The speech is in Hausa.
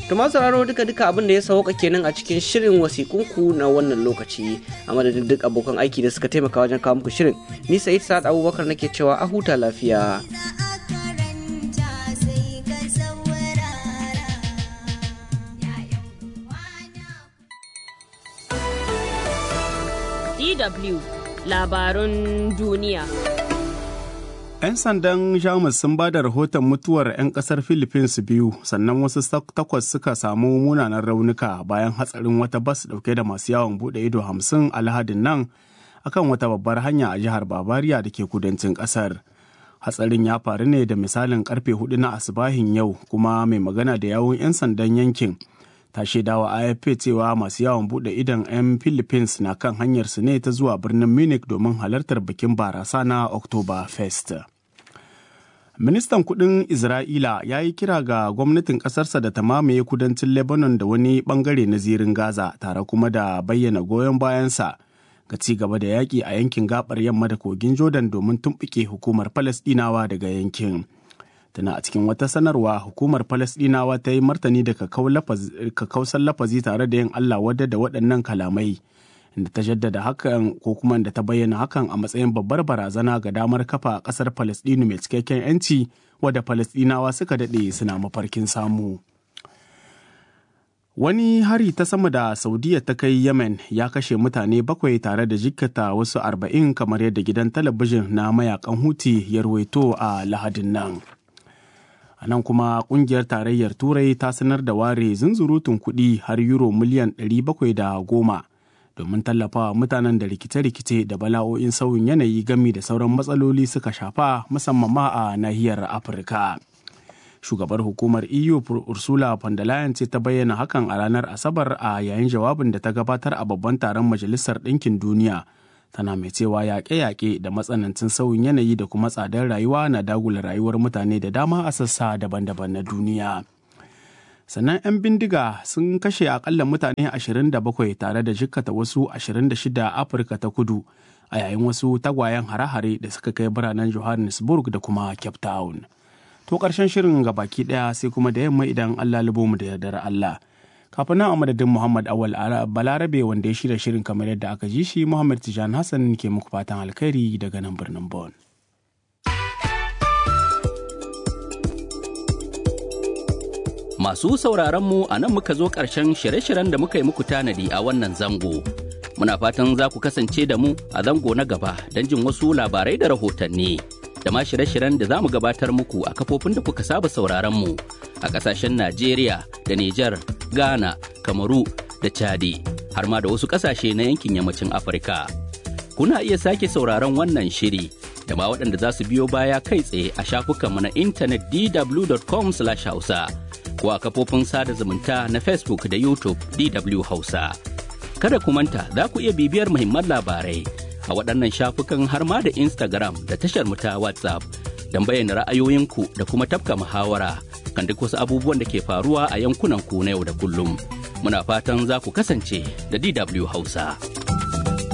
To masu sauraro duka duka abin da ya sauka kenan a cikin shirin wasikunku na wannan lokaci a madadin duk abokan aiki da suka taimaka wajen kawo muku shirin. Ni Sa'id Sa'ad Abubakar nake cewa a huta lafiya. DW labarun duniya. 'Yan sandan Jamus sun ba da rahoton mutuwar 'yan kasar Philippines biyu sannan wasu takwas suka samu munanan raunuka bayan hatsarin wata bas dauke da masu yawon bude ido hamsin a lahadin nan akan wata babbar hanya a jihar Bavaria da ke kudancin kasar. Hatsarin ya faru ne da misalin karfe hudu na asibahin yau kuma mai magana da yawun 'yan sandan yankin. ta shaidawa AFP cewa masu yawon bude idon 'yan Philippines na kan hanyarsu ne ta zuwa birnin Munich domin halartar bikin barasa na October Fest. Ministan kudin Isra'ila ya yi kira ga gwamnatin ƙasarsa da ta mamaye kudancin Lebanon da wani bangare na zirin Gaza tare kuma da bayyana goyon bayansa ga ci gaba da yaƙi a yankin gabar yamma da kogin Jordan domin tumɓuke hukumar Falasɗinawa daga yankin. tana a cikin wata sanarwa hukumar falasdinawa ta yi martani da kakausan lafazi tare da yin allah wadda da waɗannan kalamai inda ta jaddada hakan ko kuma da ta bayyana hakan a matsayin babbar barazana ga damar kafa ƙasar falasdinu mai cikakken 'yanci wadda falasdinawa suka daɗe suna mafarkin samu wani hari ta sama da saudiya ta kai yemen ya kashe mutane bakwai tare da jikkata wasu arba'in kamar yadda gidan talabijin na mayakan huti ya ruwaito a lahadin nan a nan kuma kungiyar tarayyar turai ta sanar da ware zunzurutun kuɗi har euro miliyan 710 domin tallafawa mutanen da rikice-rikice da bala'o'in sauyin yanayi gami da sauran matsaloli suka shafa musamman ma a nahiyar afirka shugabar hukumar eu ursula von der leyen ce ta bayyana hakan a ranar asabar a yayin jawabin da ta gabatar a babban taron majalisar ɗinkin duniya tana mai cewa yaƙe-yaƙe da matsanancin sauyin yanayi da kuma tsadar rayuwa na dagula rayuwar mutane da dama a sassa daban-daban na duniya. Sannan 'yan bindiga sun kashe akalla mutane 27 tare da jikkata wasu 26 a Afirka ta kudu a yayin wasu tagwayen hare-hare da suka kai biranen Johannesburg da kuma Cape Town. To ƙarshen shirin ga baki ɗaya sai kuma da yamma idan Allah mu da yardar Allah. kafin nan a madadin Muhammad Awal Balarabe wanda ya shirya shirin kamar yadda aka ji shi Muhammad Tijan Hassan ke muku fatan alkhairi daga nan birnin Bon. Masu sauraron mu a nan muka zo ƙarshen shirye-shiryen da muka yi muku tanadi a wannan zango. Muna fatan za ku kasance da mu a zango na gaba don jin wasu labarai da rahotanni. Da ma shirye-shiryen da za mu gabatar muku a kafofin da kuka saba sauraron mu a ƙasashen Najeriya da Nijar, Ghana, Kamaru da Chadi har ma da wasu ƙasashe na yankin yammacin Afirka. Kuna iya sake sauraron wannan shiri da ma waɗanda za su biyo baya kai tsaye a shafukanmu na intanet dw.com/hausa ko a kafofin sada zumunta na Facebook da YouTube DW Hausa. Kada ku manta za ku iya bibiyar muhimman labarai a waɗannan shafukan har ma da Instagram da tashar mu ta WhatsApp don bayyana ra'ayoyinku da kuma tafka muhawara kan duk wasu abubuwan da ke faruwa a yankunan ku na yau da kullum. Muna fatan za ku kasance da DW Hausa.